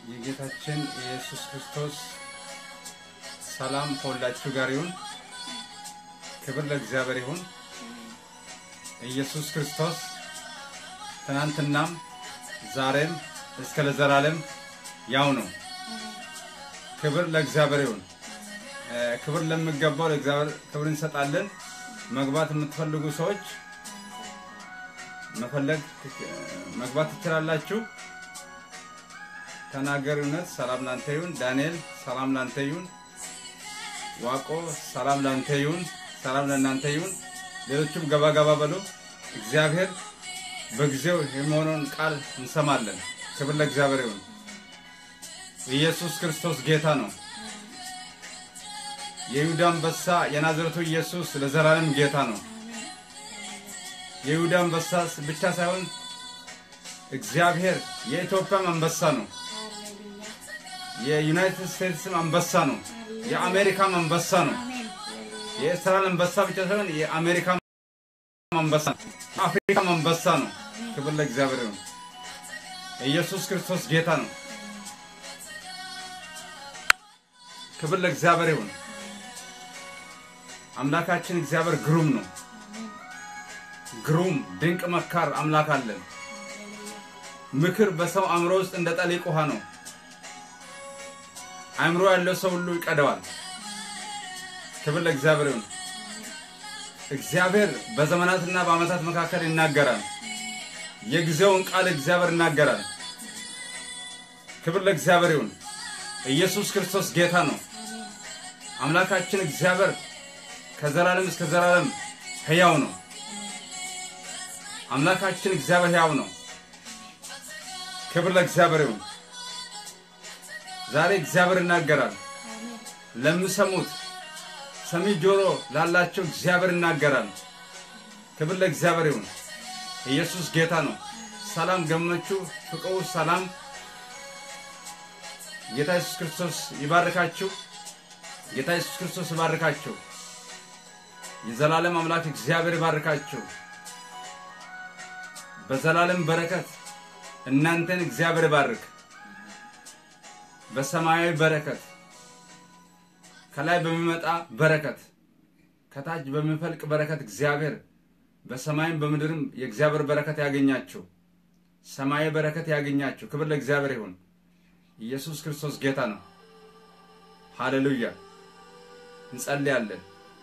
የጌታችን የኢየሱስ ክርስቶስ ሰላም ከሁላችሁ ጋር ይሁን። ክብር ለእግዚአብሔር ይሁን። ኢየሱስ ክርስቶስ ትናንትናም ዛሬም እስከ ለዘላለም ያው ነው። ክብር ለእግዚአብሔር ይሁን። ክብር ለሚገባው ለእግዚአብሔር ክብር እንሰጣለን። መግባት የምትፈልጉ ሰዎች መፈለግ መግባት ትችላላችሁ። ተናገር እውነት ሰላም ላንተ ይሁን። ዳንኤል ሰላም ላንተ ይሁን። ዋቆ ሰላም ላንተ ይሁን። ሰላም ለእናንተ ይሁን። ሌሎችም ገባ ገባ በሉ። እግዚአብሔር በጊዜው የሚሆነውን ቃል እንሰማለን። ክብር ለእግዚአብሔር ይሁን። ኢየሱስ ክርስቶስ ጌታ ነው። የይሁዳ አንበሳ የናዝረቱ ኢየሱስ ለዘላለም ጌታ ነው። የይሁዳ አንበሳ ብቻ ሳይሆን እግዚአብሔር የኢትዮጵያም አንበሳ ነው። የዩናይትድ ስቴትስም አንበሳ ነው። የአሜሪካም አንበሳ ነው። የእስራኤል አንበሳ ብቻ ሳይሆን የአሜሪካ አንበሳ ነው። የአፍሪካም አንበሳ ነው። ክብር ለእግዚአብሔር ይሁን። ኢየሱስ ክርስቶስ ጌታ ነው። ክብር ለእግዚአብሔር ይሁን። አምላካችን እግዚአብሔር ግሩም ነው። ግሩም ድንቅ መካር አምላክ አለን። ምክር በሰው አእምሮ ውስጥ እንደ ጠሊቅ ውሃ ነው። አእምሮ ያለው ሰው ሁሉ ይቀደዋል። ክብር ለእግዚአብሔር ይሁን። እግዚአብሔር በዘመናትና በዓመታት መካከል ይናገራል። የጊዜውን ቃል እግዚአብሔር ይናገራል። ክብር ለእግዚአብሔር ይሁን። ኢየሱስ ክርስቶስ ጌታ ነው። አምላካችን እግዚአብሔር ከዘላለም እስከ ዘላለም ሕያው ነው። አምላካችን እግዚአብሔር ሕያው ነው። ክብር ለእግዚአብሔር ይሁን። ዛሬ እግዚአብሔር ይናገራል። ለሚሰሙት ሰሚ ጆሮ ላላቸው እግዚአብሔር ይናገራል። ክብር ለእግዚአብሔር ይሁን። ኢየሱስ ጌታ ነው። ሰላም ገመቹ፣ ፍቅሩ፣ ሰላም ጌታ ኢየሱስ ክርስቶስ ይባርካችሁ። ጌታ ኢየሱስ ክርስቶስ ይባርካችሁ። የዘላለም አምላክ እግዚአብሔር ይባርካችሁ። በዘላለም በረከት እናንተን እግዚአብሔር ይባርክ። በሰማያዊ በረከት ከላይ በሚመጣ በረከት ከታች በሚፈልቅ በረከት እግዚአብሔር በሰማይም በምድርም የእግዚአብሔር በረከት ያገኛችሁ። ሰማያዊ በረከት ያገኛችሁ። ክብር ለእግዚአብሔር ይሁን። ኢየሱስ ክርስቶስ ጌታ ነው። ሃሌሉያ። እንጸልያለን።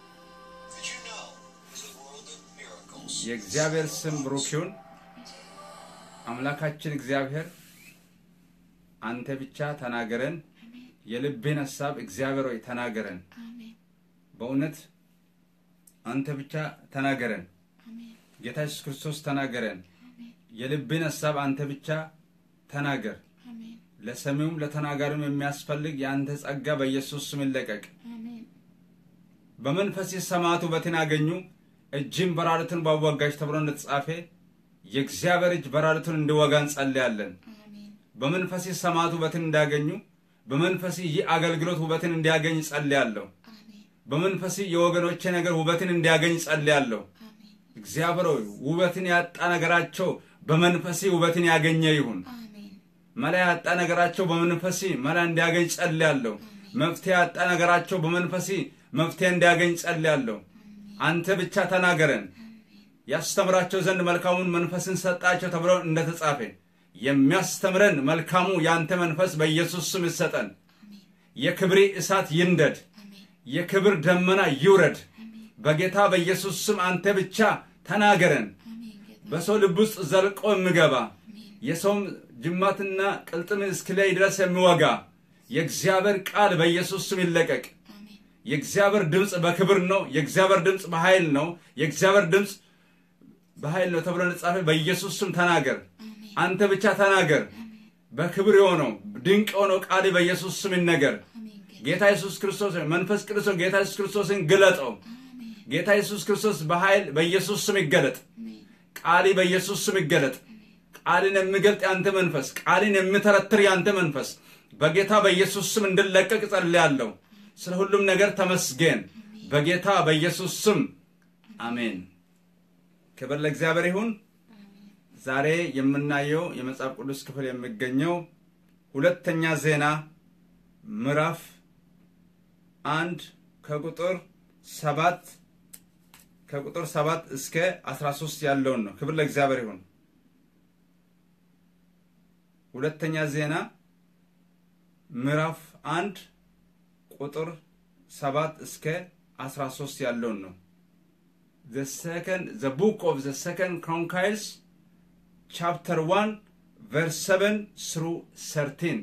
የእግዚአብሔር ስም ብሩክ ይሁን። አምላካችን እግዚአብሔር አንተ ብቻ ተናገረን። የልቤን ሐሳብ እግዚአብሔር ሆይ ተናገረን። በእውነት አንተ ብቻ ተናገረን። ጌታ ኢየሱስ ክርስቶስ ተናገረን። የልቤን ሐሳብ አንተ ብቻ ተናገር። ለሰሚውም ለተናጋሪውም የሚያስፈልግ የአንተ ጸጋ በኢየሱስ ስም ይለቀቅ። በመንፈስ ሰማዕቱ ውበትን አገኙ፣ እጅም በራሪቱን ባወጋች ተብሎ እንደተጻፈ የእግዚአብሔር እጅ በራሪቱን እንዲወጋ እንጸልያለን። በመንፈስ ሰማዕቱ ውበትን እንዳገኙ በመንፈስ ይህ አገልግሎት ውበትን እንዲያገኝ ጸልያለሁ። በመንፈስ የወገኖቼ ነገር ውበትን እንዲያገኝ ጸልያለሁ። እግዚአብሔር ሆይ ውበትን ያጣ ነገራቸው በመንፈስ ውበትን ያገኘ ይሁን። መላ ያጣ ነገራቸው በመንፈስ መላ እንዲያገኝ ጸልያለሁ። መፍትሄ ያጣ ነገራቸው በመንፈስ መፍትሄ እንዲያገኝ ጸልያለሁ። አንተ ብቻ ተናገረን። ያስተምራቸው ዘንድ መልካሙን መንፈስን ሰጣቸው ተብሎ እንደተጻፈ የሚያስተምረን መልካሙ የአንተ መንፈስ በኢየሱስ ስም ይሰጠን። የክብሪ እሳት ይንደድ፣ የክብር ደመና ይውረድ። በጌታ በኢየሱስ ስም አንተ ብቻ ተናገረን። በሰው ልብ ውስጥ ዘልቆ የሚገባ የሰውም ጅማትና ቅልጥም እስኪለይ ድረስ የሚወጋ የእግዚአብሔር ቃል በኢየሱስ ስም ይለቀቅ። የእግዚአብሔር ድምፅ በክብር ነው። የእግዚአብሔር ድምፅ በኃይል ነው። የእግዚአብሔር ድምፅ በኃይል ነው ተብሎ እንደተጻፈ በኢየሱስ ስም ተናገር። አንተ ብቻ ተናገር። በክብር የሆነው ድንቅ የሆነው ቃል በኢየሱስ ስም ይነገር። ጌታ ኢየሱስ ክርስቶስ መንፈስ ቅዱስ ጌታ ኢየሱስ ክርስቶስን ግለጠው። ጌታ ኢየሱስ ክርስቶስ በኃይል በኢየሱስ ስም ይገለጥ። ቃሊ በኢየሱስ ስም ይገለጥ። ቃልን የሚገልጥ ያንተ መንፈስ፣ ቃልን የሚተረትር ያንተ መንፈስ በጌታ በኢየሱስ ስም እንድለቀቅ ጸልያለሁ። ስለ ሁሉም ነገር ተመስገን። በጌታ በኢየሱስ ስም አሜን። ክብር ለእግዚአብሔር ይሁን። ዛሬ የምናየው የመጽሐፍ ቅዱስ ክፍል የሚገኘው ሁለተኛ ዜና ምዕራፍ አንድ ከቁጥር ሰባት ከቁጥር ሰባት እስከ አስራ ሶስት ያለውን ነው። ክብር ለእግዚአብሔር ይሁን። ሁለተኛ ዜና ምዕራፍ አንድ ቁጥር ሰባት እስከ አስራ ሶስት ያለውን ነው። the second the book of the second chronicles chapter 1 verse 7 through 13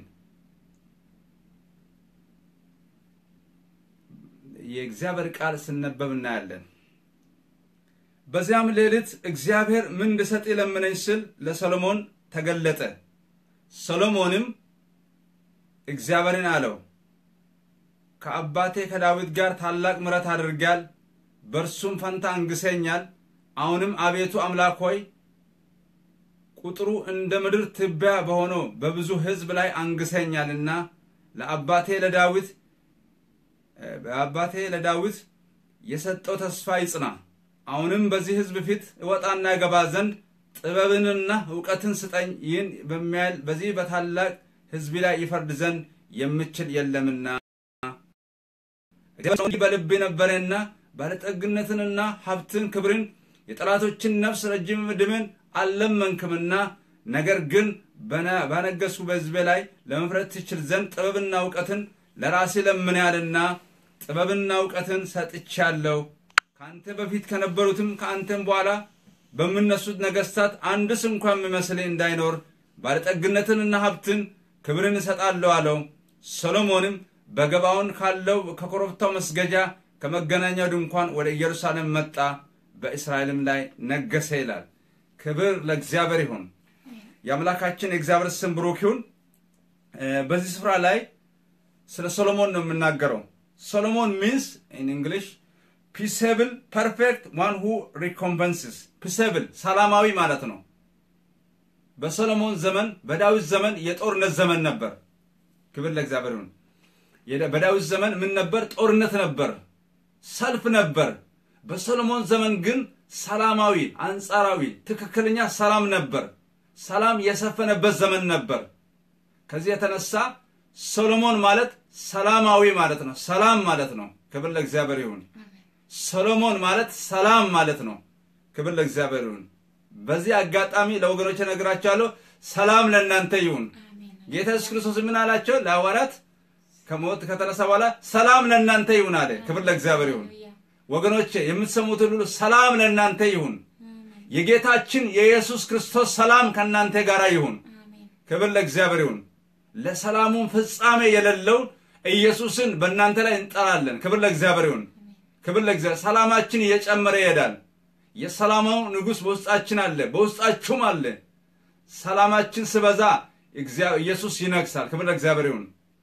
የእግዚአብሔር ቃል ስነበብ እናያለን። በዚያም ሌሊት እግዚአብሔር ምን እንድሰጥ ለምነኝ ስል ለሰሎሞን ተገለጠ። ሰሎሞንም እግዚአብሔርን አለው ከአባቴ ከዳዊት ጋር ታላቅ ምሕረት አድርጋል፣ በእርሱም ፈንታ አንግሰኛል። አሁንም አቤቱ አምላክ ሆይ ቁጥሩ እንደ ምድር ትቢያ በሆነው በብዙ ሕዝብ ላይ አንግሰኛልና ለአባቴ ለዳዊት በአባቴ ለዳዊት የሰጠው ተስፋ ይጽና። አሁንም በዚህ ሕዝብ ፊት እወጣና እገባ ዘንድ ጥበብንና እውቀትን ስጠኝ። ይህን በሚያህል በዚህ በታላቅ ሕዝብ ላይ ይፈርድ ዘንድ የምችል የለምና በልብ ነበረና ባለጠግነትንና ሀብትን ክብርን የጠላቶችን ነፍስ ረጅም ዕድሜን አልለመንክምና ነገር ግን ባነገሱ በሕዝቤ ላይ ለመፍረድ ትችል ዘንድ ጥበብና እውቀትን ለራሴ ለምኔያልና ጥበብና እውቀትን ሰጥቻለሁ። ከአንተ በፊት ከነበሩትም ከአንተም በኋላ በምነሱት ነገሥታት አንድስ እንኳ የሚመስል እንዳይኖር ባለጠግነትንና ሀብትን ክብርን እሰጣለሁ አለው። ሰሎሞንም በገባውን ካለው ከኮረብታው መስገጃ ከመገናኛው ድንኳን ወደ ኢየሩሳሌም መጣ፣ በእስራኤልም ላይ ነገሰ ይላል። ክብር ለእግዚአብሔር ይሁን። የአምላካችን የእግዚአብሔር ስም ብሩክ ይሁን። በዚህ ስፍራ ላይ ስለ ሶሎሞን ነው የምናገረው። ሶሎሞን ሚንስ ኢን እንግሊሽ ፒሴብል ፐርፌክት ዋን ሁ ሪኮምፐንስስ ፒሴብል ሰላማዊ ማለት ነው። በሶሎሞን ዘመን በዳዊት ዘመን የጦርነት ዘመን ነበር። ክብር ለእግዚአብሔር ይሁን። በዳዊት ዘመን ምን ነበር? ጦርነት ነበር፣ ሰልፍ ነበር። በሶሎሞን ዘመን ግን ሰላማዊ፣ አንጻራዊ፣ ትክክለኛ ሰላም ነበር። ሰላም የሰፈነበት ዘመን ነበር። ከዚህ የተነሳ ሶሎሞን ማለት ሰላማዊ ማለት ነው። ሰላም ማለት ነው። ክብር ለእግዚአብሔር ይሁን። ሰሎሞን ማለት ሰላም ማለት ነው። ክብር ለእግዚአብሔር ይሁን። በዚህ አጋጣሚ ለወገኖች እነግራቸዋለሁ፣ ሰላም ለእናንተ ይሁን። ጌታ ኢየሱስ ክርስቶስ ምን አላቸው? ለሐዋርያት ከሞት ከተነሳ በኋላ ሰላም ለእናንተ ይሁን አለ። ክብር ለእግዚአብሔር ይሁን። ወገኖቼ የምትሰሙትን ሁሉ ሰላም ለእናንተ ይሁን። የጌታችን የኢየሱስ ክርስቶስ ሰላም ከእናንተ ጋር ይሁን። ክብር ለእግዚአብሔር ይሁን። ለሰላሙም ፍጻሜ የሌለውን ኢየሱስን በእናንተ ላይ እንጠራለን። ክብር ለእግዚአብሔር ይሁን። ክብር ለእግዚአብሔር። ሰላማችን እየጨመረ ይሄዳል። የሰላማው ንጉሥ በውስጣችን አለ፣ በውስጣችሁም አለ። ሰላማችን ስበዛ ኢየሱስ ይነግሳል። ክብር ለእግዚአብሔር ይሁን።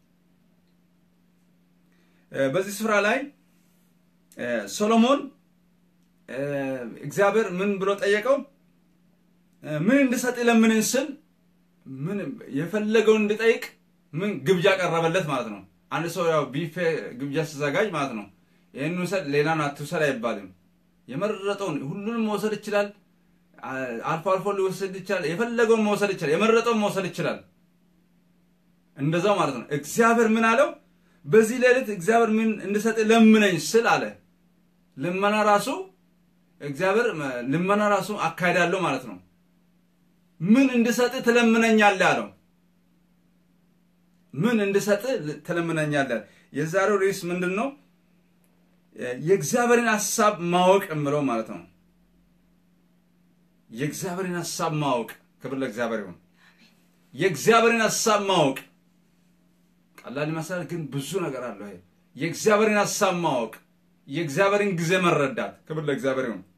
በዚህ ስፍራ ላይ ሶሎሞን እግዚአብሔር ምን ብሎ ጠየቀው? ምን እንድሰጥ ለምንን ስል ምን የፈለገውን እንድጠይቅ ምን ግብዣ ቀረበለት ማለት ነው። አንድ ሰው ያው ቢፌ ግብዣ ሲዘጋጅ ማለት ነው ይህን ውሰድ ሌላን አትውሰድ አይባልም። የመረጠውን ሁሉንም መውሰድ ይችላል። አልፎ አልፎ ሊወሰድ ይችላል። የፈለገውን መውሰድ ይችላል። የመረጠውን መውሰድ ይችላል። እንደዛው ማለት ነው። እግዚአብሔር ምን አለው? በዚህ ሌሊት እግዚአብሔር ምን እንድሰጥ ለምነኝ ስል አለ። ልመና ራሱ እግዚአብሔር ልመና ራሱ አካሄዳለሁ ማለት ነው። ምን እንድሰጥ ትለምነኛለህ አለው። ምን እንድሰጥ ትለምነኛለህ። የዛሬው ርዕስ ምንድን ነው? የእግዚአብሔርን ሀሳብ ማወቅ የምለው ማለት ነው። የእግዚአብሔርን ሀሳብ ማወቅ። ክብር ለእግዚአብሔር ይሁን። የእግዚአብሔርን ሀሳብ ማወቅ ቀላል ይመስላል፣ ግን ብዙ ነገር አለው። ይሄ የእግዚአብሔርን ሀሳብ ማወቅ፣ የእግዚአብሔርን ጊዜ መረዳት። ክብር ለእግዚአብሔር ይሁን።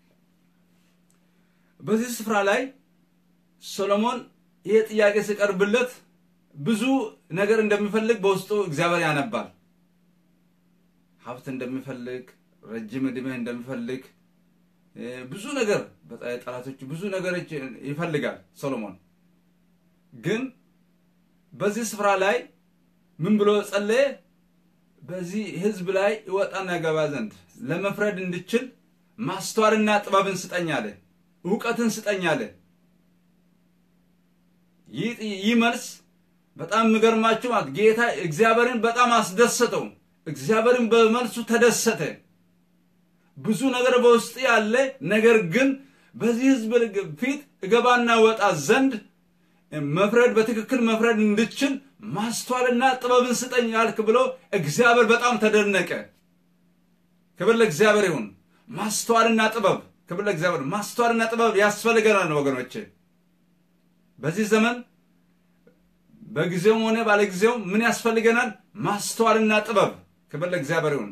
በዚህ ስፍራ ላይ ሶሎሞን ይሄ ጥያቄ ሲቀርብለት ብዙ ነገር እንደሚፈልግ በውስጡ እግዚአብሔር ያነባል። ሀብት እንደሚፈልግ፣ ረጅም ዕድሜ እንደሚፈልግ ብዙ ነገር ጠላቶች ብዙ ነገሮች ይፈልጋል ሶሎሞን። ግን በዚህ ስፍራ ላይ ምን ብሎ ጸለየ? በዚህ ሕዝብ ላይ ይወጣና ገባ ዘንድ ለመፍረድ እንድችል ማስተዋልና ጥበብን ስጠኝ አለ። እውቀትን ስጠኝ አለ። ይህ መልስ በጣም የሚገርማችሁ ማለት ጌታ እግዚአብሔርን በጣም አስደሰተው። እግዚአብሔርን በመልሱ ተደሰተ። ብዙ ነገር በውስጥ ያለ ነገር ግን በዚህ ህዝብ ፊት እገባና ወጣ ዘንድ መፍረድ በትክክል መፍረድ እንድችል ማስተዋልና ጥበብን ስጠኝ ያልክ ብሎ እግዚአብሔር በጣም ተደነቀ። ክብር ለእግዚአብሔር ይሁን። ማስተዋልና ጥበብ ክብር ለእግዚአብሔር። ማስተዋልና ጥበብ ያስፈልገናል ወገኖቼ። በዚህ ዘመን በጊዜውም ሆነ ባለጊዜው ምን ያስፈልገናል? ማስተዋልና ጥበብ። ክብር ለእግዚአብሔር ይሁን።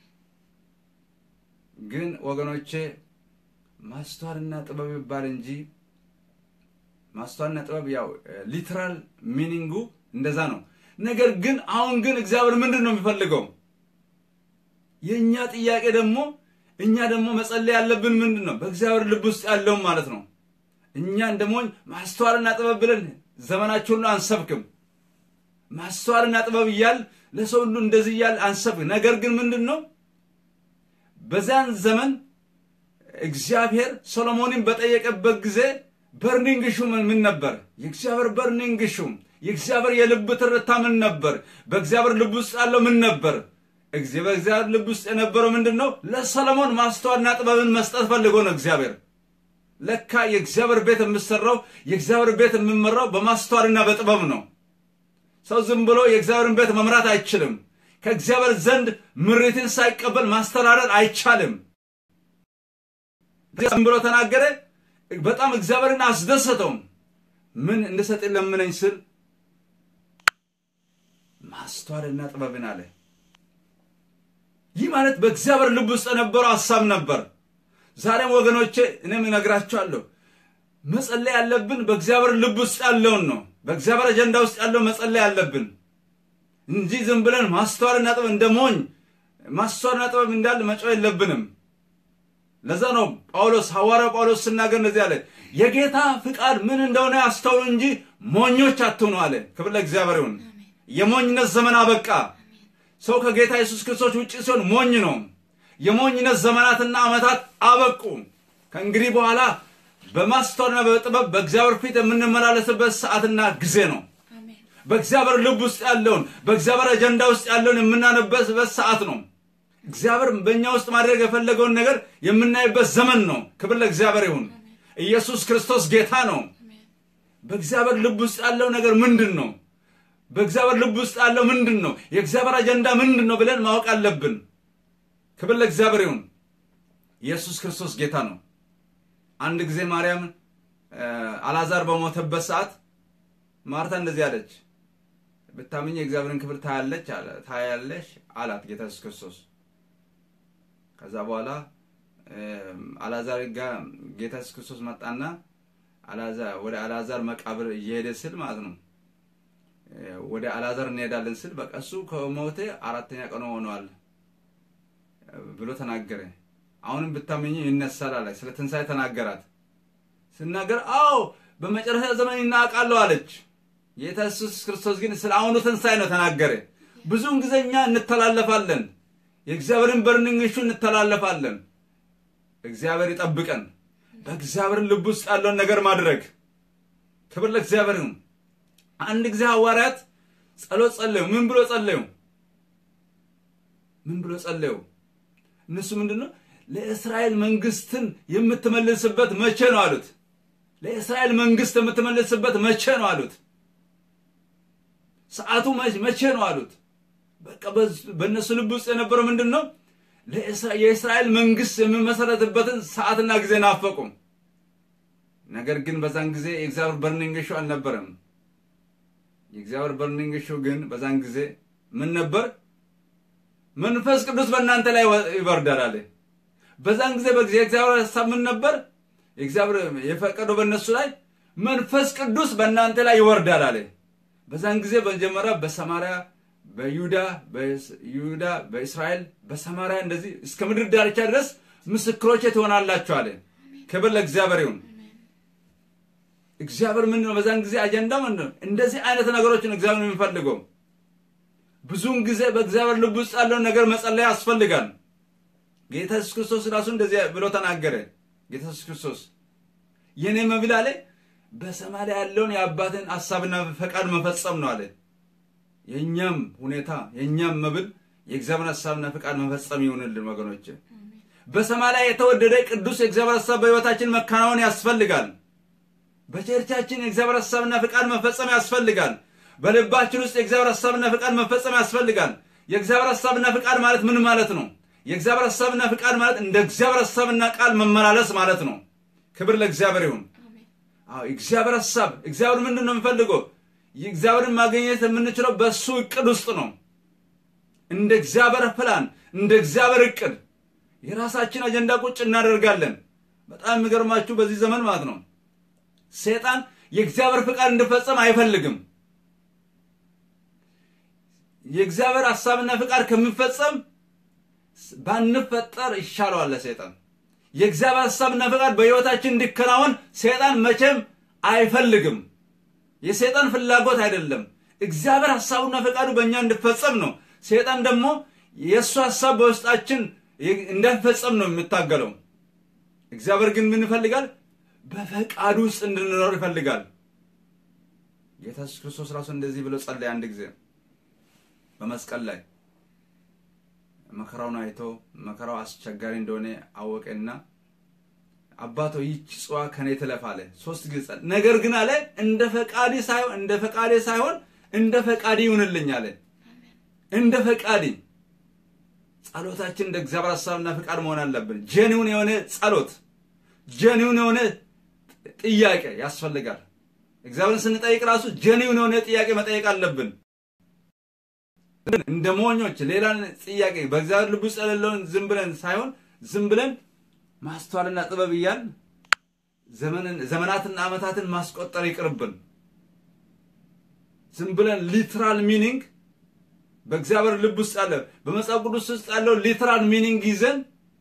ግን ወገኖቼ ማስተዋልና ጥበብ ይባል እንጂ ማስተዋልና ጥበብ ያው ሊትራል ሚኒንጉ እንደዛ ነው። ነገር ግን አሁን ግን እግዚአብሔር ምንድን ነው የሚፈልገው? የእኛ ጥያቄ ደግሞ እኛ ደግሞ መጸለይ ያለብን ምንድን ነው? በእግዚአብሔር ልብ ውስጥ ያለውን ማለት ነው። እኛ ደግሞ ማስተዋልና ጥበብ ብለን ዘመናችን ሁሉ አንሰብክም። ማስተዋልና ጥበብ እያል ለሰው ሁሉ እንደዚህ እያል አንሰብክ። ነገር ግን ምንድን ነው በዛን ዘመን እግዚአብሔር ሶሎሞንን በጠየቀበት ጊዜ በርኒንግ ሹም ምን ነበር? የእግዚአብሔር በርኒንግ ሹም የእግዚአብሔር የልብ ትርታ ምን ነበር? በእግዚአብሔር ልብ ውስጥ ያለው ምን ነበር? በእግዚአብሔር ልብ ውስጥ የነበረው ምንድን ነው? ለሰሎሞን ማስተዋልና ጥበብን መስጠት ፈልጎ ነው እግዚአብሔር። ለካ የእግዚአብሔር ቤት የምሰራው የእግዚአብሔር ቤት የሚመራው በማስተዋልና በጥበብ ነው። ሰው ዝም ብሎ የእግዚአብሔርን ቤት መምራት አይችልም። ከእግዚአብሔር ዘንድ ምሪትን ሳይቀበል ማስተዳደር አይቻልም። ዝም ብሎ ተናገረ። በጣም እግዚአብሔርን አስደሰተውም። ምን እንድሰጥ ለምነኝ ስል ማስተዋልና ጥበብን አለ። ይህ ማለት በእግዚአብሔር ልብ ውስጥ የነበረው ሀሳብ ነበር። ዛሬም ወገኖቼ እኔም እነግራቸዋለሁ፣ መጸለይ ያለብን በእግዚአብሔር ልብ ውስጥ ያለውን ነው። በእግዚአብሔር አጀንዳ ውስጥ ያለው መጸለይ ያለብን እንጂ ዝም ብለን ማስተዋልና ጥበብ እንደ ሞኝ ማስተዋልና ጥበብ እንዳለ መጮህ የለብንም። ለዛ ነው ጳውሎስ ሐዋርያው ጳውሎስ ስናገር እንደዚህ አለ፣ የጌታ ፍቃድ ምን እንደሆነ አስተውሉ እንጂ ሞኞች አትሁኑ አለ። ክብር ለእግዚአብሔር ይሁን። የሞኝነት ዘመን አበቃ። ሰው ከጌታ ኢየሱስ ክርስቶስ ውጭ ሲሆን ሞኝ ነው። የሞኝነት ዘመናትና ዓመታት አበቁ። ከእንግዲህ በኋላ በማስተዋልና በጥበብ በእግዚአብሔር ፊት የምንመላለስበት ሰዓትና ጊዜ ነው። በእግዚአብሔር ልብ ውስጥ ያለውን በእግዚአብሔር አጀንዳ ውስጥ ያለውን የምናነበት ሰዓት ነው። እግዚአብሔር በእኛ ውስጥ ማድረግ የፈለገውን ነገር የምናይበት ዘመን ነው። ክብር ለእግዚአብሔር ይሁን። ኢየሱስ ክርስቶስ ጌታ ነው። በእግዚአብሔር ልብ ውስጥ ያለው ነገር ምንድን ነው? በእግዚአብሔር ልብ ውስጥ ያለው ምንድን ነው? የእግዚአብሔር አጀንዳ ምንድን ነው ብለን ማወቅ አለብን። ክብር ለእግዚአብሔር ይሁን። ኢየሱስ ክርስቶስ ጌታ ነው። አንድ ጊዜ ማርያም አላዛር በሞተበት ሰዓት ማርታ እንደዚህ አለች፣ ብታምኝ የእግዚአብሔርን ክብር ታያለች ታያለሽ አላት ጌታ ኢየሱስ ክርስቶስ። ከዛ በኋላ አላዛር ጋር ጌታ ኢየሱስ ክርስቶስ መጣና ወደ አላዛር መቃብር እየሄደ ስል ማለት ነው ወደ አላዛር እንሄዳለን ስል በቃ እሱ ከሞተ አራተኛ ቀኑ ሆኗል ብሎ ተናገረ። አሁንም ብታመኝ ይነሳል አለ። ስለ ትንሣኤ ተናገራት። ስናገር አዎ በመጨረሻ ዘመን ይናቃለሁ አለች። ጌታ ኢየሱስ ክርስቶስ ግን ስለ አሁኑ ትንሣኤ ነው ተናገረ። ብዙውን ጊዜ እኛ እንተላለፋለን፣ የእግዚአብሔርን በርንንግሹ እንተላለፋለን። እግዚአብሔር ይጠብቀን። በእግዚአብሔር ልብ ውስጥ ያለውን ነገር ማድረግ ክብር ለእግዚአብሔር ይሁን። አንድ ጊዜ ሐዋርያት ጸሎት ጸለዩ። ምን ብሎ ጸለዩ? ምን ብሎ ጸለዩ? እነሱ ምንድን ነው ለእስራኤል መንግስትን የምትመልስበት መቼ ነው አሉት። ለእስራኤል መንግስት የምትመልስበት መቼ ነው አሉት። ሰዓቱ መቼ ነው አሉት። በቃ በእነሱ ልብ ውስጥ የነበረው ምንድን ነው? የእስራኤል መንግስት የሚመሰረትበትን ሰዓትና ጊዜ ናፈቁም። ነገር ግን በዛን ጊዜ የእግዚአብሔር በርኒንግ ሾው አልነበረም። የእግዚአብሔር በርኒንግ ሾው ግን በዛን ጊዜ ምን ነበር? መንፈስ ቅዱስ በእናንተ ላይ ይወርዳል አለ። በዛን ጊዜ የእግዚአብሔር ሀሳብ ምን ነበር? የእግዚአብሔር የፈቀደው በእነሱ ላይ መንፈስ ቅዱስ በእናንተ ላይ ይወርዳል አለ። በዛን ጊዜ በመጀመሪያ በሰማርያ በይሁዳ በይሁዳ በእስራኤል በሰማርያ እንደዚህ እስከ ምድር ዳርቻ ድረስ ምስክሮቼ ትሆናላችሁ አለ። ክብር ለእግዚአብሔር ይሁን። እግዚአብሔር ምንድን ነው በዛን ጊዜ አጀንዳ ምንድን ነው? እንደዚህ አይነት ነገሮችን እግዚአብሔር የሚፈልገው ብዙውን ጊዜ በእግዚአብሔር ልብ ውስጥ ያለውን ነገር መጸለይ ያስፈልጋል። ጌታ ኢየሱስ ክርስቶስ ራሱ እንደዚህ ብሎ ተናገረ። ጌታ ኢየሱስ ክርስቶስ የኔ መብል አለ በሰማይ ላይ ያለውን የአባትን ሀሳብና ፈቃድ መፈጸም ነው አለ። የእኛም ሁኔታ የእኛም መብል የእግዚአብሔር ሀሳብና ፈቃድ መፈጸም ይሆንልን ወገኖች። በሰማይ ላይ የተወደደ ቅዱስ የእግዚአብሔር ሀሳብ በሕይወታችን መከናወን ያስፈልጋል። በቸርቻችን የእግዚአብሔር ሀሳብና ፈቃድ መፈጸም ያስፈልጋል። በልባችን ውስጥ የእግዚአብሔር ሀሳብና ፈቃድ መፈጸም ያስፈልጋል። የእግዚአብሔር ሀሳብና ፈቃድ ማለት ምን ማለት ነው? የእግዚአብሔር ሀሳብና ፈቃድ ማለት እንደ እግዚአብሔር ሀሳብና ቃል መመላለስ ማለት ነው። ክብር ለእግዚአብሔር ይሁን። አዎ እግዚአብሔር ሀሳብ እግዚአብሔር ምንድን ነው የሚፈልገው? እግዚአብሔርን ማግኘት የምንችለው በእሱ እቅድ ውስጥ ነው። እንደ እግዚአብሔር ፕላን፣ እንደ እግዚአብሔር እቅድ የራሳችን አጀንዳ ቁጭ እናደርጋለን። በጣም የሚገርማችሁ በዚህ ዘመን ማለት ነው ሰይጣን የእግዚአብሔር ፍቃድ እንድፈጸም አይፈልግም። የእግዚአብሔር ሀሳብና ፍቃድ ከሚፈጸም ባንፈጠር ይሻለዋል ለሰይጣን። የእግዚአብሔር ሀሳብና ፍቃድ በሕይወታችን እንዲከናወን ሰይጣን መቼም አይፈልግም። የሰይጣን ፍላጎት አይደለም። እግዚአብሔር ሀሳቡና ፈቃዱ በእኛ እንዲፈጸም ነው። ሰይጣን ደግሞ የእሱ ሀሳብ በውስጣችን እንዳይፈጸም ነው የሚታገለው። እግዚአብሔር ግን ምን ይፈልጋል? በፈቃዱ ውስጥ እንድንኖር ይፈልጋል። ጌታ ኢየሱስ ክርስቶስ ራሱ እንደዚህ ብሎ ጸለየ። አንድ ጊዜ በመስቀል ላይ መከራውን አይቶ መከራው አስቸጋሪ እንደሆነ አወቀና አባቶ ይህች ጽዋ ከኔ ትለፍ አለ። ሶስት ጊዜ ጸለየ። ነገር ግን አለ እንደ ፈቃዴ ሳይሆን እንደ ፈቃዴ ሳይሆን እንደ ፈቃዴ ይሁንልኝ አለ። እንደ ፈቃዴ ጸሎታችን እንደ እግዚአብሔር ሀሳብና ፈቃድ መሆን አለብን። ጀኒውን የሆነ ጸሎት፣ ጀኒውን የሆነ ጥያቄ ያስፈልጋል። እግዚአብሔርን ስንጠይቅ ራሱ ጀኒውን የሆነ ጥያቄ መጠየቅ አለብን። እንደ ሞኞች ሌላ ጥያቄ በእግዚአብሔር ልብ ውስጥ የሌለውን ዝም ብለን ሳይሆን ዝም ብለን ማስተዋልና ጥበብ እያል ዘመናትና ዓመታትን ማስቆጠር ይቅርብን። ዝም ብለን ሊትራል ሚኒንግ በእግዚአብሔር ልብ ውስጥ ያለ በመጽሐፍ ቅዱስ ውስጥ ያለው ሊትራል ሚኒንግ ይዘን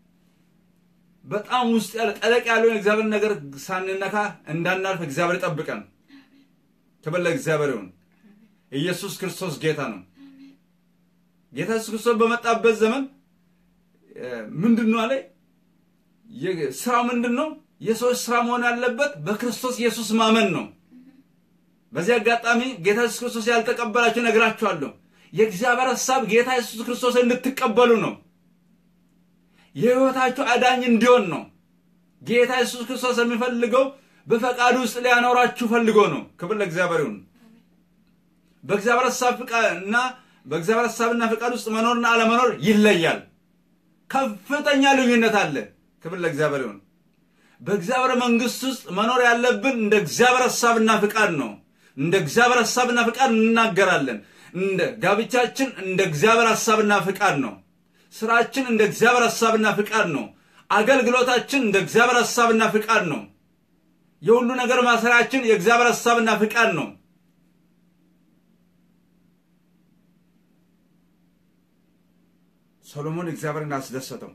በጣም ውስጥ ያለ ጠለቅ ያለውን የእግዚአብሔር ነገር ሳንነካ እንዳናልፍ እግዚአብሔር ይጠብቀን። ክብር ለእግዚአብሔር ይሁን። ኢየሱስ ክርስቶስ ጌታ ነው። ጌታ ኢየሱስ ክርስቶስ በመጣበት ዘመን ምንድን ነው አለ? ስራው ምንድን ነው? የሰዎች ስራ መሆን ያለበት በክርስቶስ ኢየሱስ ማመን ነው። በዚህ አጋጣሚ ጌታ ኢየሱስ ክርስቶስ ያልተቀበላችሁ ነግራችኋለሁ። የእግዚአብሔር ሀሳብ ጌታ ኢየሱስ ክርስቶስ እንድትቀበሉ ነው። የሕይወታችሁ አዳኝ እንዲሆን ነው። ጌታ ኢየሱስ ክርስቶስ የሚፈልገው በፈቃዱ ውስጥ ሊያኖራችሁ ፈልጎ ነው። ክብር ለእግዚአብሔር ይሁን። በእግዚአብሔር ሀሳብ እና በእግዚአብሔር ሀሳብና ፈቃድ ውስጥ መኖርና አለመኖር ይለያል። ከፍተኛ ልዩነት አለ። ክብር ለእግዚአብሔር ይሁን። በእግዚአብሔር መንግስት ውስጥ መኖር ያለብን እንደ እግዚአብሔር ሀሳብና ፍቃድ ነው። እንደ እግዚአብሔር ሀሳብና ፍቃድ እንናገራለን። እንደ ጋብቻችን እንደ እግዚአብሔር ሀሳብና ፍቃድ ነው። ስራችን እንደ እግዚአብሔር ሀሳብና ፍቃድ ነው። አገልግሎታችን እንደ እግዚአብሔር ሀሳብና ፍቃድ ነው። የሁሉ ነገር ማሰሪያችን የእግዚአብሔር ሀሳብና ፍቃድ ነው። ሶሎሞን እግዚአብሔርን አስደሰተው።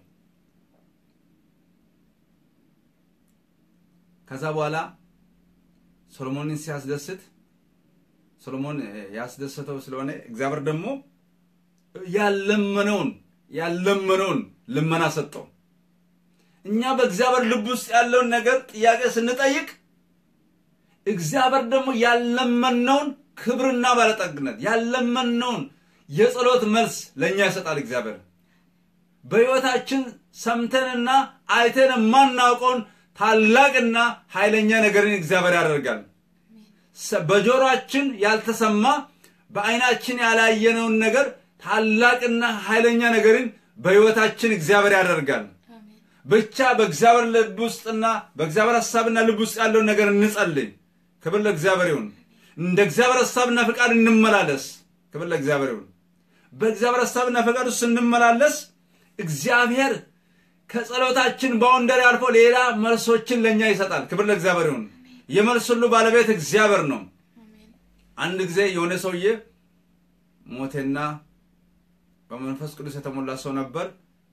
ከዛ በኋላ ሶሎሞንን ሲያስደስት ሶሎሞን ያስደሰተው ስለሆነ እግዚአብሔር ደግሞ ያለመነውን ያለመነውን ልመና ሰጠው። እኛ በእግዚአብሔር ልብ ውስጥ ያለውን ነገር ጥያቄ ስንጠይቅ እግዚአብሔር ደግሞ ያለመነውን ክብርና ባለጠግነት ያለመነውን የጸሎት መልስ ለእኛ ይሰጣል። እግዚአብሔር በሕይወታችን ሰምተንና አይተን የማናውቀውን ታላቅና ኃይለኛ ነገርን እግዚአብሔር ያደርጋል። በጆሮአችን ያልተሰማ በዓይናችን ያላየነውን ነገር ታላቅና ኃይለኛ ነገርን በሕይወታችን እግዚአብሔር ያደርጋል። ብቻ በእግዚአብሔር ልብ ውስጥና በእግዚአብሔር ሐሳብና ልብ ውስጥ ያለውን ነገር እንጸልይ። ክብር ለእግዚአብሔር ይሁን። እንደ እግዚአብሔር ሐሳብና ፈቃድ እንመላለስ። ክብር ለእግዚአብሔር ይሁን። በእግዚአብሔር ሐሳብና ፈቃድ ውስጥ ስንመላለስ እግዚአብሔር ከጸሎታችን ባውንደሪ አልፎ ሌላ መልሶችን ለእኛ ይሰጣል። ክብር ለእግዚአብሔር ይሁን። የመልስ ሁሉ ባለቤት እግዚአብሔር ነው። አንድ ጊዜ የሆነ ሰውዬ ሞቴና በመንፈስ ቅዱስ የተሞላ ሰው ነበር።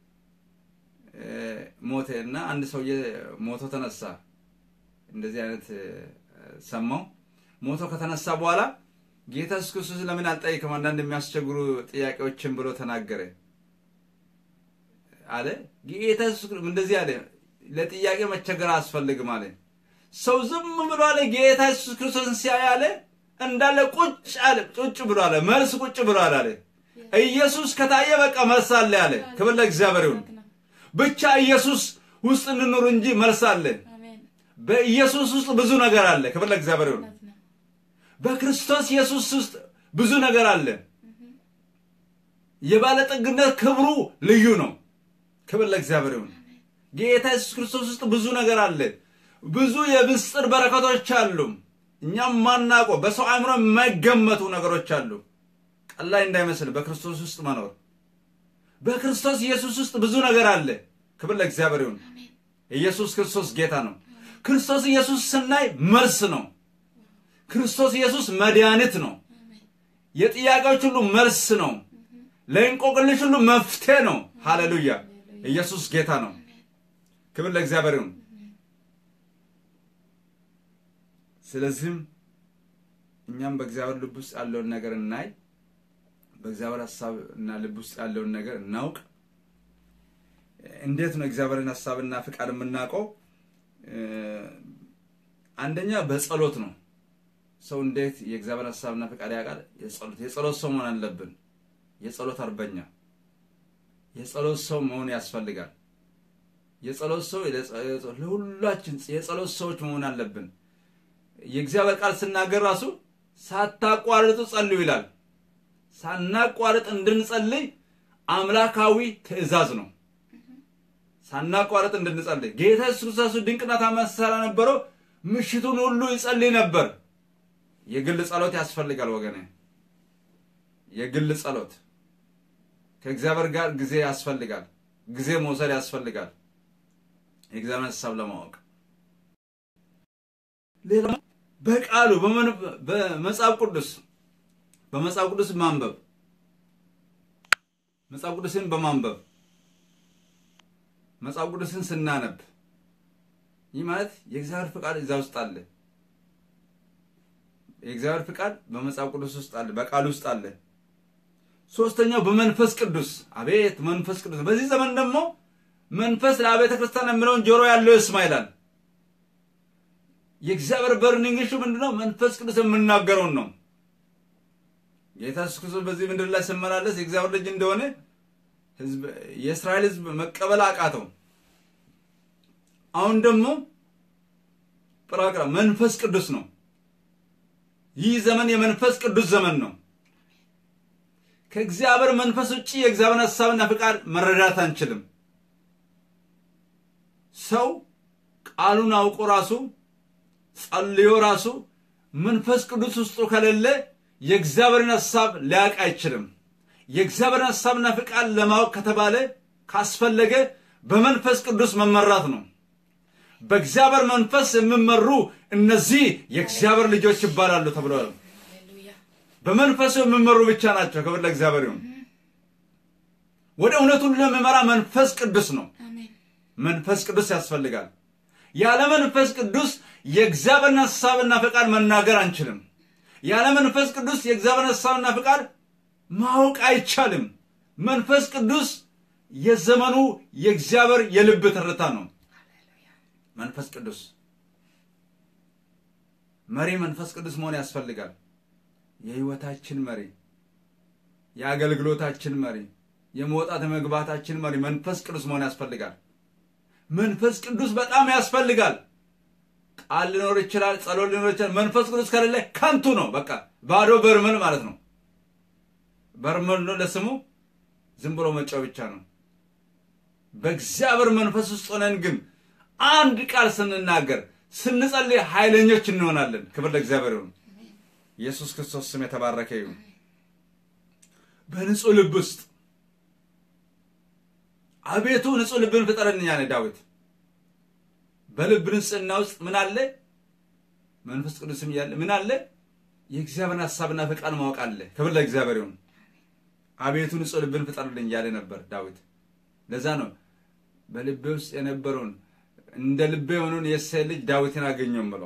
ሞቴ እና አንድ ሰውዬ ሞቶ ተነሳ። እንደዚህ አይነት ሰማው። ሞቶ ከተነሳ በኋላ ጌታ ኢየሱስ ክርስቶስ ለምን አልጠይቅም አንዳንድ የሚያስቸግሩ ጥያቄዎችን ብሎ ተናገረ አለ። ጌታ ኢየሱስ እንደዚህ አለ፣ ለጥያቄ መቸገር አያስፈልግም አለ። ሰው ዝም ብሎ አለ ጌታ ኢየሱስ ክርስቶስን ሲያይ አለ እንዳለ ቁጭ አለ ቁጭ ብሎ አለ መልስ ቁጭ ብሎ አለ አለ ኢየሱስ ከታየ በቃ መልስ አለ አለ ክብር ለእግዚአብሔር ይሁን ብቻ ኢየሱስ ውስጥ እንኑር እንጂ መልስ አለ አሜን በኢየሱስ ውስጥ ብዙ ነገር አለ ክብር ለእግዚአብሔር ይሁን እውነት ነው በክርስቶስ ኢየሱስ ውስጥ ብዙ ነገር አለ የባለጠግነት ክብሩ ልዩ ነው ክብር ለእግዚአብሔር ይሁን ጌታ ኢየሱስ ክርስቶስ ውስጥ ብዙ ነገር አለ ብዙ የምስጢር በረከቶች አሉ እኛም ማናውቀው በሰው አእምሮ የማይገመቱ ነገሮች አሉ ቀላይ እንዳይመስል በክርስቶስ ውስጥ መኖር በክርስቶስ ኢየሱስ ውስጥ ብዙ ነገር አለ ክብር ለእግዚአብሔር ይሁን አሜን ኢየሱስ ክርስቶስ ጌታ ነው ክርስቶስ ኢየሱስ ስናይ መልስ ነው ክርስቶስ ኢየሱስ መድኃኒት ነው አሜን የጥያቄዎች ሁሉ መልስ ነው ለእንቆቅልሽ ሁሉ መፍትሄ ነው ሃሌሉያ ኢየሱስ ጌታ ነው ክብር ለእግዚአብሔር ይሁን ስለዚህም እኛም በእግዚአብሔር ልብ ውስጥ ያለውን ነገር እናይ በእግዚአብሔር ሀሳብ እና ልብ ውስጥ ያለውን ነገር እናውቅ እንዴት ነው እግዚአብሔርን ሀሳብና ፍቃድ የምናውቀው እ፣ አንደኛ በጸሎት ነው ሰው እንዴት የእግዚአብሔር ሀሳብና ፍቃድ ያውቃል የጸሎት የጸሎት ሰው መሆን አለብን የጸሎት አርበኛ የጸሎት ሰው መሆን ያስፈልጋል የጸሎት ሰው የጸ- ለሁላችን የጸሎት ሰዎች መሆን አለብን የእግዚአብሔር ቃል ስናገር ራሱ ሳታቋርጡ ጸልዩ ይላል ሳናቋርጥ እንድንጸልይ አምላካዊ ትእዛዝ ነው ሳናቋርጥ እንድንጸልይ ጌታ ኢየሱስ ክርስቶስ ድንቅና ታምራት ሲሰራ ነበረው ምሽቱን ሁሉ ይጸልይ ነበር የግል ጸሎት ያስፈልጋል ወገኔ የግል ጸሎት ከእግዚአብሔር ጋር ጊዜ ያስፈልጋል ጊዜ መውሰድ ያስፈልጋል የእግዚአብሔር ሀሳብ ለማወቅ ሌላ በቃሉ በመን- በመጽሐፍ ቅዱስ በመጽሐፍ ቅዱስ ማንበብ መጽሐፍ ቅዱስን በማንበብ መጽሐፍ ቅዱስን ስናነብ ይህ ማለት የእግዚአብሔር ፍቃድ እዛ ውስጥ አለ የእግዚአብሔር ፍቃድ በመጽሐፍ ቅዱስ ውስጥ አለ በቃል ውስጥ አለ ሶስተኛው በመንፈስ ቅዱስ አቤት መንፈስ ቅዱስ በዚህ ዘመን ደግሞ መንፈስ ለአብያተ ክርስቲያን የሚለውን ጆሮ ያለው ይስማ ይላል የእግዚአብሔር በርኒንግ ኢሹ ምንድነው መንፈስ ቅዱስ የምናገረውን ነው ጌታ ኢየሱስ ክርስቶስ በዚህ ምድር ላይ ሲመላለስ የእግዚአብሔር ልጅ እንደሆነ ህዝብ የእስራኤል ህዝብ መቀበል አቃተው አሁን ደግሞ ጵራቅራ መንፈስ ቅዱስ ነው ይህ ዘመን የመንፈስ ቅዱስ ዘመን ነው ከእግዚአብሔር መንፈስ ውጭ የእግዚአብሔር ሀሳብና ፍቃድ መረዳት አንችልም ሰው ቃሉን አውቆ ራሱ ጸልዮ ራሱ መንፈስ ቅዱስ ውስጡ ከሌለ የእግዚአብሔርን ሀሳብ ሊያውቅ አይችልም የእግዚአብሔርን ሀሳብና ፍቃድ ለማወቅ ከተባለ ካስፈለገ በመንፈስ ቅዱስ መመራት ነው በእግዚአብሔር መንፈስ የሚመሩ እነዚህ የእግዚአብሔር ልጆች ይባላሉ ተብሏል ሃሌሉያ በመንፈሱ የሚመሩ ብቻ ናቸው ክብር ለእግዚአብሔር ይሁን ወደ እውነት ሁሉ የሚመራ መንፈስ ቅዱስ ነው አሜን መንፈስ ቅዱስ ያስፈልጋል ያለ መንፈስ ቅዱስ የእግዚአብሔርን ሀሳብና ፍቃድ መናገር አንችልም ያለ መንፈስ ቅዱስ የእግዚአብሔርን ሀሳብና ፍቃድ ማወቅ አይቻልም መንፈስ ቅዱስ የዘመኑ የእግዚአብሔር የልብ ትርታ ነው መንፈስ ቅዱስ መሪ መንፈስ ቅዱስ መሆን ያስፈልጋል የህይወታችን መሪ የአገልግሎታችን መሪ የመውጣት የመግባታችን መሪ መንፈስ ቅዱስ መሆን ያስፈልጋል መንፈስ ቅዱስ በጣም ያስፈልጋል ቃል ሊኖር ይችላል ጸሎት ሊኖር ይችላል መንፈስ ቅዱስ ከሌለ ከንቱ ነው በቃ ባዶ በርመል ማለት ነው በርመል ነው ለስሙ ዝም ብሎ መጫው ብቻ ነው በእግዚአብሔር መንፈስ ውስጥ ሆነን ግን አንድ ቃል ስንናገር ስንጸልይ ኃይለኞች እንሆናለን ክብር ለእግዚአብሔር ይሁን ኢየሱስ ክርስቶስ ስም የተባረከ ይሁን በንጹህ ልብ ውስጥ አቤቱ ንጹህ ልብን ፍጠረን ያለ ዳዊት በልብ ንጽህና ውስጥ ምን አለ መንፈስ ቅዱስም እያለ ምን አለ የእግዚአብሔርን ሀሳብና ፈቃድ ማወቅ አለ ክብር ለእግዚአብሔር ይሁን አቤቱ ንጹህ ልብን ፍጠርልኝ እያለ ነበር ዳዊት ለዛ ነው በልቤ ውስጥ የነበረውን እንደ ልቤ የሆነውን የእሴይ ልጅ ዳዊትን አገኘው ብለው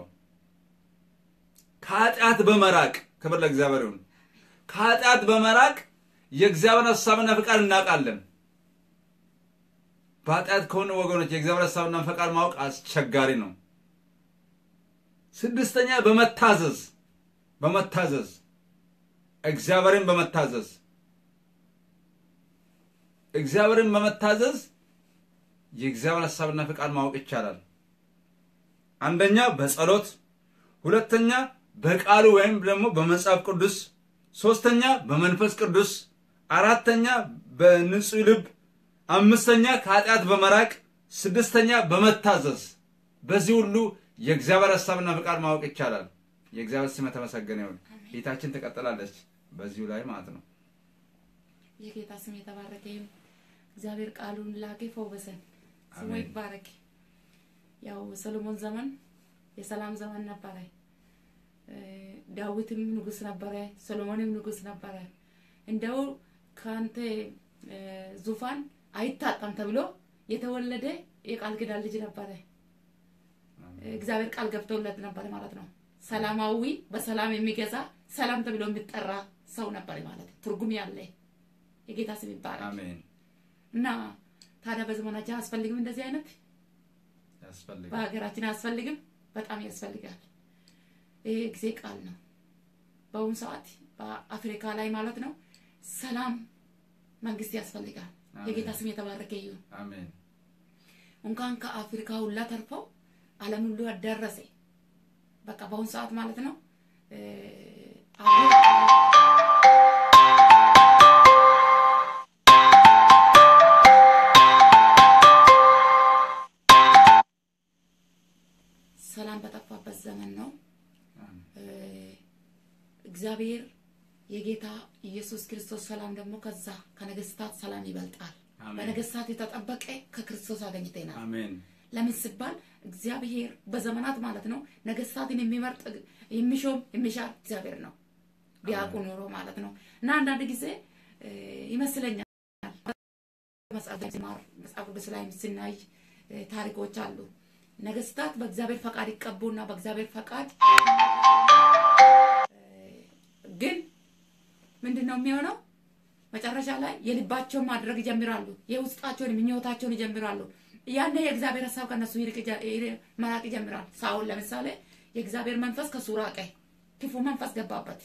ከኃጢአት በመራቅ ክብር ለእግዚአብሔር ይሁን ከኃጢአት በመራቅ የእግዚአብሔር ሀሳብና ፈቃድ እናውቃለን በኃጢአት ከሆነ ወገኖች የእግዚአብሔር ሀሳብና ፈቃድ ማወቅ አስቸጋሪ ነው ስድስተኛ በመታዘዝ በመታዘዝ እግዚአብሔርን በመታዘዝ እግዚአብሔርን በመታዘዝ የእግዚአብሔር ሀሳብና ፍቃድ ማወቅ ይቻላል። አንደኛ በጸሎት፣ ሁለተኛ በቃሉ ወይም ደግሞ በመጽሐፍ ቅዱስ፣ ሶስተኛ በመንፈስ ቅዱስ፣ አራተኛ በንጹህ ልብ፣ አምስተኛ ከኃጢአት በመራቅ፣ ስድስተኛ በመታዘዝ። በዚህ ሁሉ የእግዚአብሔር ሀሳብና ፍቃድ ማወቅ ይቻላል። የእግዚአብሔር ስም የተመሰገነ ይሁን። ጌታችን ትቀጥላለች በዚሁ ላይ ማለት ነው። የጌታ ስም የተባረከ ይሁን። እግዚአብሔር ቃሉን ላከ፣ ፈወሰን። ስሙ አሜን። ይባረክ። ያው ሰሎሞን ዘመን የሰላም ዘመን ነበረ። እ፣ ዳዊትም ንጉስ ነበረ፣ ሰሎሞንም ንጉስ ነበረ። እንደው ከአንተ እ፣ ዙፋን አይታጣም ተብሎ የተወለደ የቃል ኪዳን ልጅ ነበረ። እግዚአብሔር ቃል ገብተውለት ነበር ማለት ነው። ሰላማዊ በሰላም የሚገዛ ሰላም ተብሎ የሚጠራ ሰው ነበር ማለት ትርጉም ያለ የጌታ ስም ይባላል። አሜን። እና ታዲያ በዘመናችን አያስፈልግም እንደዚህ አይነት ያስፈልጋል። በሀገራችን አያስፈልግም? በጣም ያስፈልጋል። ይህ ጊዜ ቃል ነው። በአሁኑ ሰዓት በአፍሪካ ላይ ማለት ነው ሰላም መንግስት ያስፈልጋል። አሜን። የጌታ ስም የተባረከ ይሁን። አሜን። እንኳን ከአፍሪካ ሁላ ተርፈው ዓለም ሁሉ ያዳረሰ በቃ በአሁኑ ሰዓት ማለት ነው እ፣ አሁን ሰላም በጠፋበት ዘመን ነው። አሜን። እ፣ እግዚአብሔር የጌታ ኢየሱስ ክርስቶስ ሰላም ደግሞ ከዛ ከነገስታት ሰላም ይበልጣል። አሜን። በነገስታት የተጠበቀ ከክርስቶስ አገኝተናል። አሜን። ለምን ሲባል እግዚአብሔር በዘመናት ማለት ነው ነገስታትን የሚመርጥ የሚሾም የሚሻር እግዚአብሔር ነው ቢያውቁ ኖሮ ማለት ነው። እና አንዳንድ ጊዜ እ፣ ይመስለኛል መጽሐፍ ሲማር መጽሐፍ ቅዱስ ላይ ስናይ እ፣ ታሪኮች አሉ። ነገስታት በእግዚአብሔር ፈቃድ ይቀቡና በእግዚአብሔር ፈቃድ እ፣ ግን ምንድን ነው የሚሆነው? መጨረሻ ላይ የልባቸውን ማድረግ ይጀምራሉ። የውስጣቸውን ምኞታቸውን ይጀምራሉ። ያኔ የእግዚአብሔር ሀሳብ ከነሱ ይርቅ ይጀ- ይር- መራቅ ይጀምራል። ሳውል ለምሳሌ የእግዚአብሔር መንፈስ ከሱ ራቀ፣ ክፉ መንፈስ ገባበት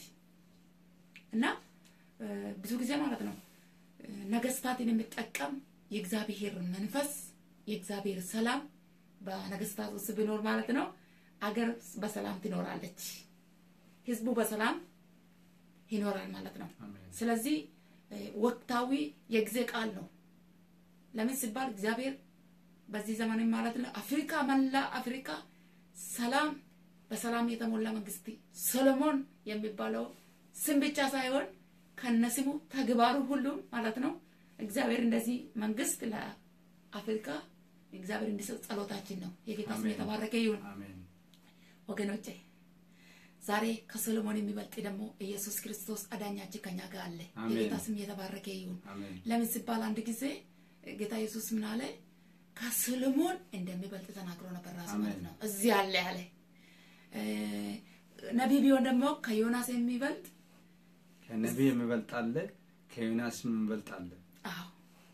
እና እ፣ ብዙ ጊዜ ማለት ነው እ፣ ነገስታትን የሚጠቀም የእግዚአብሔር መንፈስ የእግዚአብሔር ሰላም በነገስታት ውስጥ ቢኖር ማለት ነው አገር በሰላም ትኖራለች፣ ህዝቡ በሰላም ይኖራል ማለት ነው። አሜን። ስለዚህ እ፣ ወቅታዊ የጊዜ ቃል ነው። ለምን ሲባል እግዚአብሔር በዚህ ዘመን ማለት ነው አፍሪካ መላ አፍሪካ ሰላም በሰላም የተሞላ መንግስት ሰሎሞን የሚባለው ስም ብቻ ሳይሆን ከነስሙ ተግባሩ ሁሉም ማለት ነው እግዚአብሔር እንደዚህ መንግስት ለአፍሪካ እግዚአብሔር እንዲሰጥ ጸሎታችን ነው። የጌታ ስም አሜን። የተባረከ ይሁን። አሜን። ወገኖቼ ዛሬ ከሰሎሞን የሚበልጥ ደግሞ ኢየሱስ ክርስቶስ አዳኛችን ከኛ ጋር አለ። አሜን። የጌታ ስም የተባረከ ይሁን። አሜን። ለምን ሲባል አንድ ጊዜ ጌታ ኢየሱስ ምን አለ? ከሰሎሞን እንደሚበልጥ ተናግሮ ነበር ራሱ አሜን። ማለት ነው። እዚህ አለ ያለ እ፣ ነቢይ ቢሆን ደግሞ ከዮናስ የሚበልጥ ከነቢይ የሚበልጥ አለ፣ ከዮናስ የሚበልጥ አለ። አዎ፣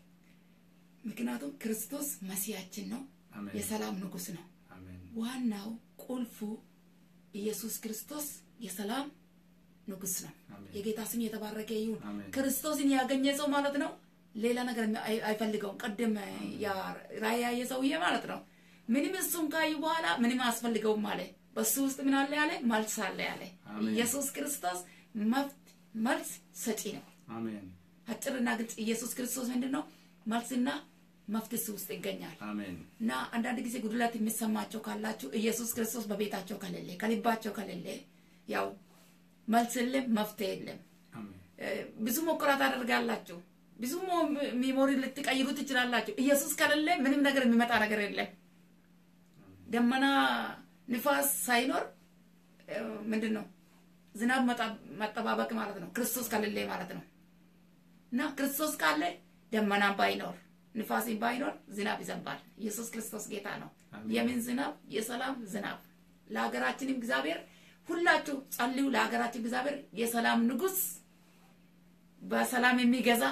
ምክንያቱም ክርስቶስ መሲያችን ነው፣ አሜን። የሰላም ንጉስ ነው። አሜን። ዋናው ቁልፉ ኢየሱስ ክርስቶስ የሰላም ንጉስ ነው። አሜን። የጌታ ስም የተባረከ ይሁን። አሜን። ክርስቶስን ያገኘ ሰው ማለት ነው ሌላ ነገር አይ- አይፈልገውም። ቀደም ያ ራእይ ያየ ሰውዬ ማለት ነው ምንም እሱን ካዩ በኋላ ምንም አያስፈልገውም አለ። በሱ ውስጥ ምን አለ ያለ መልስ አለ ያለ። አሜን። ኢየሱስ ክርስቶስ መፍት መልስ ሰጪ ነው። አሜን። አጭርና ግልጽ ኢየሱስ ክርስቶስ ምንድን ነው መልስና መፍት እሱ ውስጥ ይገኛል። አሜን። እና አንዳንድ ጊዜ ጉድለት የሚሰማቸው ካላችሁ ኢየሱስ ክርስቶስ በቤታቸው ከሌለ ከልባቸው ከሌለ ያው መልስ የለም፣ መፍትሄ የለም። አሜን። እ፣ ብዙ ሙከራ ታደርጋላችሁ፣ ብዙ ሞ- ሚሞሪ ልትቀይሩ ትችላላችሁ። ኢየሱስ ከሌለ ምንም ነገር የሚመጣ ነገር የለም። ደመና ንፋስ ሳይኖር እ፣ ምንድን ነው ዝናብ መጣ- መጠባበቅ ማለት ነው። ክርስቶስ ከሌለ ማለት ነው። እና ክርስቶስ ካለ ደመና ባይኖር ንፋስ ባይኖር ዝናብ ይዘንባል። ኢየሱስ ክርስቶስ ጌታ ነው። አሜን። የምን ዝናብ? የሰላም ዝናብ። ለሀገራችንም እግዚአብሔር ሁላችሁ ጸልዩ። ለሀገራችን እግዚአብሔር የሰላም ንጉስ በሰላም የሚገዛ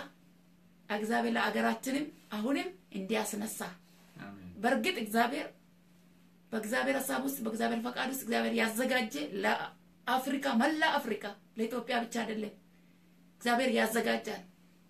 እግዚአብሔር ለሀገራችንም አሁንም እንዲያስነሳ አሜን። በእርግጥ እግዚአብሔር በእግዚአብሔር ሀሳብ ውስጥ በእግዚአብሔር ፈቃድ ውስጥ እግዚአብሔር ያዘጋጀ ለአፍሪካ መላ አፍሪካ ለኢትዮጵያ ብቻ አይደለም እግዚአብሔር ያዘጋጃል።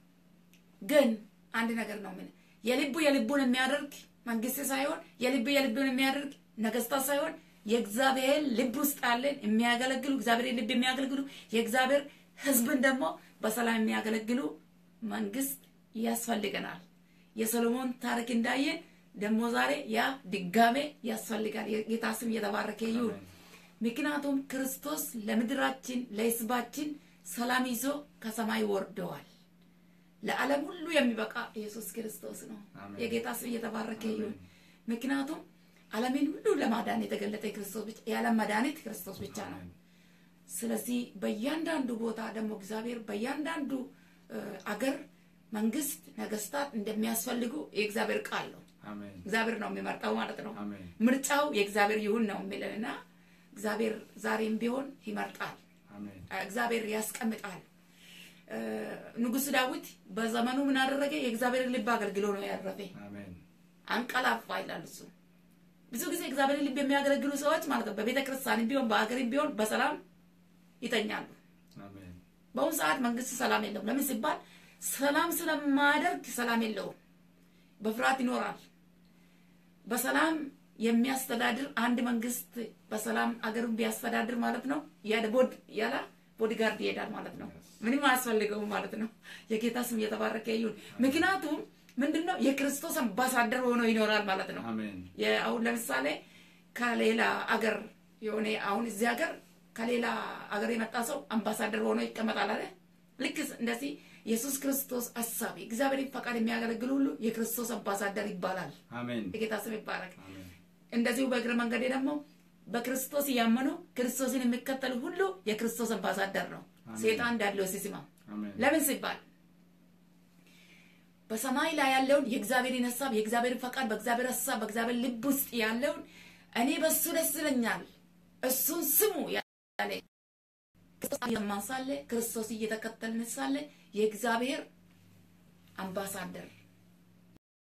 ግን አንድ ነገር ነው ምን የልቡ የልቡን የሚያደርግ መንግስት ሳይሆን የልቡ የልቡን የሚያደርግ ነገስታት ሳይሆን የእግዚአብሔር ልብ ውስጥ ያለን የሚያገለግሉ እግዚአብሔር ልብ የሚያገለግሉ የእግዚአብሔር ህዝብን ደግሞ በሰላም የሚያገለግሉ መንግስት ያስፈልገናል። የሰሎሞን ታሪክ እንዳየን ደግሞ ዛሬ ያ ድጋሜ ያስፈልጋል። የጌታ ስም እየተባረከ ይሁን። ምክንያቱም ክርስቶስ ለምድራችን ለህዝባችን ሰላም ይዞ ከሰማይ ወርደዋል። ለዓለም ሁሉ የሚበቃ ኢየሱስ ክርስቶስ ነው። አሜን። የጌታ ስም እየተባረከ ይሁን። አሜን። ምክንያቱም ዓለምን ሁሉ ለማዳን የተገለጠ ክርስቶስ ብቻ የዓለም መድኃኒት ክርስቶስ ብቻ ነው። አሜን። ስለዚህ በእያንዳንዱ ቦታ ደግሞ እግዚአብሔር በእያንዳንዱ እ፣ አገር መንግስት፣ ነገስታት እንደሚያስፈልጉ የእግዚአብሔር ቃል ነው። አሜን። እግዚአብሔር ነው የሚመርጠው ማለት ነው። አሜን። ምርጫው የእግዚአብሔር ይሁን ነው የሚለን እና እግዚአብሔር ዛሬም ቢሆን ይመርጣል። አሜን። እግዚአብሔር ያስቀምጣል። እ፣ ንጉሥ ዳዊት በዘመኑ ምን አደረገ? የእግዚአብሔር ልብ አገልግሎ ነው ያረፈ። አሜን። አንቀላፋ ይላል እሱ። ብዙ ጊዜ እግዚአብሔር ልብ የሚያገለግሉ ሰዎች ማለት ነው በቤተ ክርስቲያን ቢሆን በሀገርም ቢሆን በሰላም ይተኛሉ። አሜን። በአሁኑ ሰዓት መንግስት ሰላም የለውም። ለምን ሲባል ሰላም ስለማያደርግ ሰላም የለውም። በፍርሃት ይኖራል። በሰላም የሚያስተዳድር አንድ መንግስት በሰላም አገሩን ቢያስተዳድር ማለት ነው ያለ ቦድ ያለ ቦዲጋርድ ይሄዳል ማለት ነው። ምንም አያስፈልገውም ማለት ነው። የጌታ ስም እየተባረከ ይሁን። ምክንያቱም ምንድን ነው የክርስቶስ አምባሳደር ሆኖ ይኖራል ማለት ነው። አሜን። የ- አሁን ለምሳሌ ከሌላ አገር የሆነ አሁን እዚህ ሀገር ከሌላ አገር የመጣ ሰው አምባሳደር ሆኖ ይቀመጣል አለ። ልክ እንደዚህ ኢየሱስ ክርስቶስ አሳቢ እግዚአብሔርን ፈቃድ የሚያገለግሉ ሁሉ የክርስቶስ አምባሳደር ይባላል። አሜን። የጌታ ስም ይባረክ። አሜን። እንደዚሁ በእግረ መንገዴ ደግሞ በክርስቶስ እያመኑ ክርስቶስን የሚከተሉ ሁሉ የክርስቶስ አምባሳደር ነው። አሜን። ሴጣን እንዳለው ሲስማ አሜን። ለምን ሲባል በሰማይ ላይ ያለውን የእግዚአብሔርን ሀሳብ የእግዚአብሔርን ፈቃድ በእግዚአብሔር ሀሳብ በእግዚአብሔር ልብ ውስጥ ያለውን እኔ በሱ ደስ ይለኛል እሱን ስሙ ያለ ክርስቶስ እየሰማን ሳለ ክርስቶስ እየተከተልን ሳለ የእግዚአብሔር አምባሳደር